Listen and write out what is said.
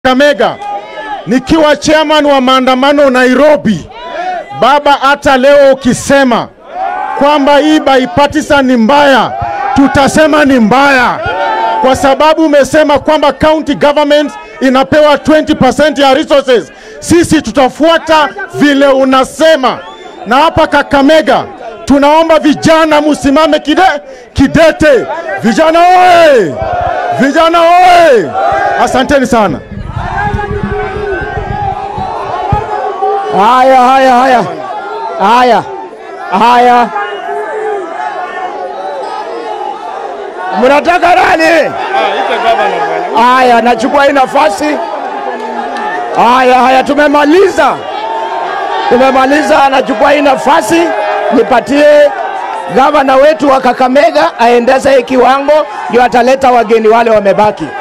Kakamega nikiwa chairman wa maandamano Nairobi. Baba, hata leo ukisema kwamba hii bipartisan ni mbaya, tutasema ni mbaya, kwa sababu umesema kwamba county government inapewa 20% ya resources. Sisi tutafuata vile unasema, na hapa Kakamega tunaomba vijana musimame kide, kidete. Vijana oye! Vijana oye! Asanteni sana. Haya, haya, haya, haya, haya, mnataka nani? Haya, nachukua hii nafasi. Haya, haya, tumemaliza, tumemaliza. Nachukua hii nafasi nipatie gavana wetu wa Kakamega aendeze hii kiwango, ndio ataleta wageni wale wamebaki.